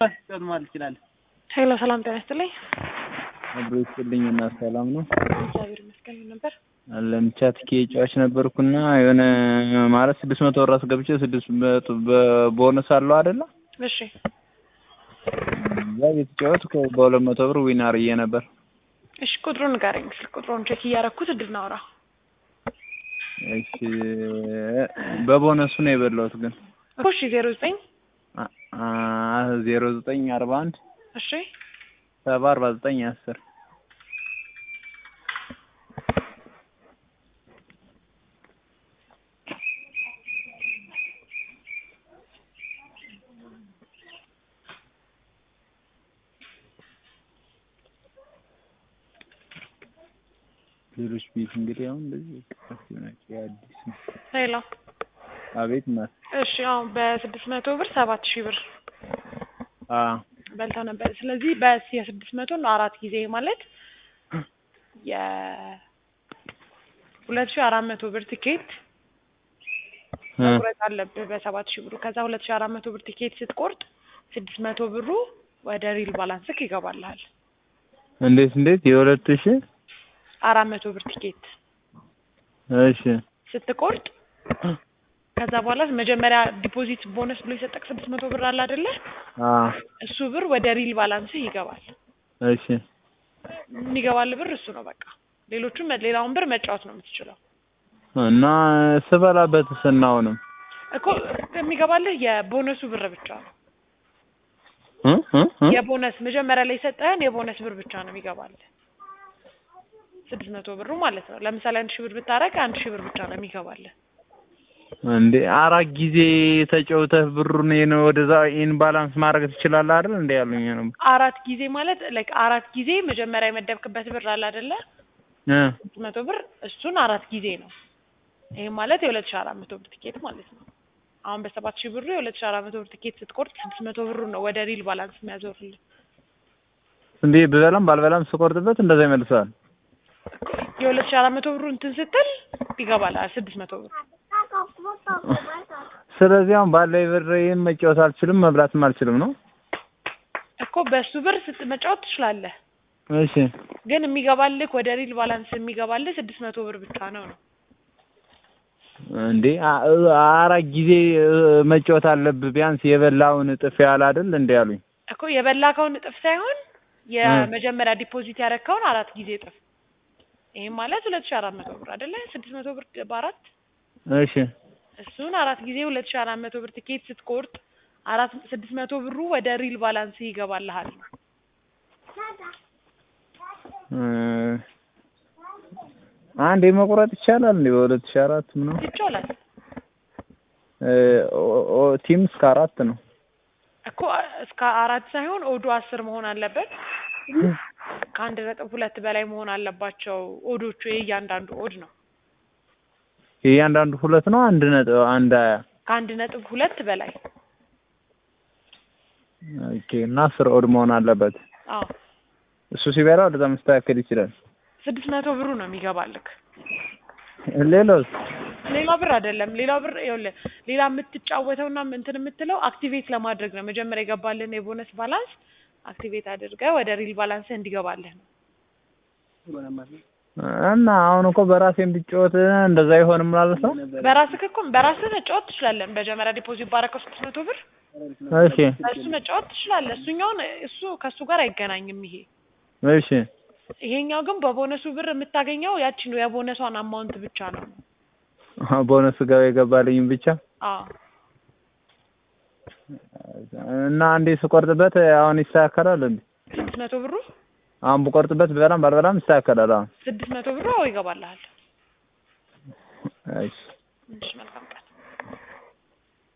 ማለት ይችላል። ሄሎ ሰላም ጤና ይስጥልኝ። አብሮ ይስጥልኝ እና ሰላም ነው እግዚአብሔር ይመስገን ምን ነበር? ለምቻ ትኬ ጨዋች ነበርኩና የሆነ ማለት ስድስት መቶ ወር አስገብቼ ስድስት መቶ በቦነስ አለው አይደለ? እሺ እዛ እየተጫወትኩ በሁለት መቶ ብር ዊን አርዬ ነበር። እሺ ቁጥሩን ንገረኝ። ስልክ ቁጥሩን ቼክ እያረኩት እድል እናውራ። እሺ በቦነሱ ነው የበላሁት ግን እሺ ዜሮ ዘጠኝ ዜሮ ዘጠኝ አርባ አንድ እሺ ሰባ አርባ ዘጠኝ አስር ሌሎች ቤት እንግዲህ አሁን እንደዚህ ቅርስ ናቸው። የአዲስ ነው። ሄሎ አቤት እናት እሺ አሁን በስድስት መቶ ብር ሰባት ሺህ ብር አ በልተው ነበር። ስለዚህ በስ የስድስት መቶ ነው አራት ጊዜ ማለት የ ሁለት ሺህ አራት መቶ ብር ቲኬት መቁረጥ አለብህ በሰባት ሺህ ብሩ። ከዛ ሁለት ሺህ አራት መቶ ብር ቲኬት ስትቆርጥ ስድስት መቶ ብሩ ወደ ሪል ባላንስክ ይገባልሃል። እንዴት እንዴት የሁለት ሺህ አራት መቶ ብር ቲኬት እሺ ስትቆርጥ ከዛ በኋላ መጀመሪያ ዲፖዚት ቦነስ ብሎ የሰጠቅ ስድስት መቶ ብር አለ አይደለ? አ እሱ ብር ወደ ሪል ባላንስ ይገባል። እሺ የሚገባል ብር እሱ ነው በቃ። ሌሎቹም ሌላውን ብር መጫወት ነው የምትችለው እና ስበላበት ስናውንም እኮ የሚገባልህ የቦነሱ ብር ብቻ ነው። እ እ እ የቦነስ መጀመሪያ ላይ የሰጠህን የቦነስ ብር ብቻ ነው የሚገባልህ። ስድስት መቶ ብሩ ማለት ነው። ለምሳሌ አንድ ሺህ ብር ብታረግ አንድ ሺህ ብር ብቻ ነው የሚገባልህ። እንዴ አራት ጊዜ ተጫውተህ ብሩን ይሄን ወደዛ ኢን ባላንስ ማድረግ ትችላለህ አይደል? እንዴ ያሉኝ ነው። አራት ጊዜ ማለት ላይክ አራት ጊዜ መጀመሪያ የመደብክበት ብር አለ አይደለ? እ ስድስት መቶ ብር እሱን አራት ጊዜ ነው። ይሄ ማለት የሁለት ሺህ አራት መቶ ብር ቲኬት ማለት ነው። አሁን በሰባት ሺህ ብሩ የሁለት ሺህ አራት መቶ ብር ቲኬት ስትቆርጥ ስድስት መቶ ብሩ ነው ወደ ሪል ባላንስ የሚያዞርልህ። እንዴ ብበላም ባልበላም ስቆርጥበት እንደዛ ይመልሳል። የሁለት ሺህ አራት መቶ ብሩ እንትን ስትል ይገባል ስድስት መቶ ብር ስለዚህ አሁን ባለኝ ብር ይሄን መጫወት አልችልም፣ መብላትም አልችልም ነው። እኮ በሱ ብር ስት መጫወት ትችላለህ፣ እሺ ግን የሚገባልህ ወደ ሪል ባላንስ የሚገባልህ ስድስት መቶ ብር ብቻ ነው ነው እንዴ አ- አራት ጊዜ እ፣ መጫወት አለብህ ቢያንስ የበላውን እጥፍ ያህል አይደል እንዴ ያሉኝ። እኮ የበላከውን እጥፍ ሳይሆን የመጀመሪያ ዲፖዚት ያደረግከውን አራት ጊዜ እጥፍ። ይሄም ማለት ሁለት ሺህ አራት መቶ ብር አይደለ? ስድስት መቶ ብር በአራት እሺ እሱን አራት ጊዜ ሁለት ሺህ አራት መቶ ብር ቲኬት ስትቆርጥ አራት ስድስት መቶ ብሩ ወደ ሪል ባላንስ ይገባልሃል። እ፣ አንዴ መቁረጥ ይቻላል እንዴ በሁለት ሺህ አራት ምናምን ይቻላል እ፣ ኦ- ኦ- ቲም እስከ አራት ነው። እኮ እስከ አራት ሳይሆን ኦዱ አስር መሆን አለበት። ከአንድ ነጥብ ሁለት በላይ መሆን አለባቸው ኦዶቹ። የእያንዳንዱ ኦድ ነው እያንዳንዱ ሁለት ነው አንድ ነጥብ አንድ ሀያ ከአንድ ነጥብ ሁለት በላይ ኦኬ እና አስር ኦድ መሆን አለበት። አዎ እሱ ሲበላ ወደዛ መስተካከል ይችላል። ስድስት መቶ ብሩ ነው የሚገባልክ። ሌላውስ ሌላ ብር አይደለም። ሌላ ብር ይኸውልህ፣ ሌላ የምትጫወተውና እንትን የምትለው አክቲቬት ለማድረግ ነው። መጀመሪያ የገባልህን የቦነስ ባላንስ አክቲቬት አድርገህ ወደ ሪል ባላንስ እንዲገባልህ ነው። እና አሁን እኮ በራሴን ብጫወት እንደዛ አይሆንም ማለት ነው። በራስህ እኮ በራስህ መጫወት ትችላለህ። መጀመሪያ ዲፖዚት ባረከው ስድስት መቶ ብር እሺ እሱ መጫወት ትችላለህ። እሱኛውን እሱ ከእሱ ጋር አይገናኝም ይሄ እሺ ይሄኛው ግን በቦነሱ ብር የምታገኘው ያቺን የቦነሷን አማውንት ብቻ ነው። ቦነስ ጋር የገባልኝ ብቻ አዎ እና አንዴ ስቆርጥበት አሁን ይስተካከላል እንዴ? ስድስት መቶ ብሩ አሁን ብቆርጥበት ብበላም ባልበላም ይስተካከላል። አሁን ስድስት መቶ ብሩ አዎ ይገባልሃል። እሺ እሺ መልካም ቀን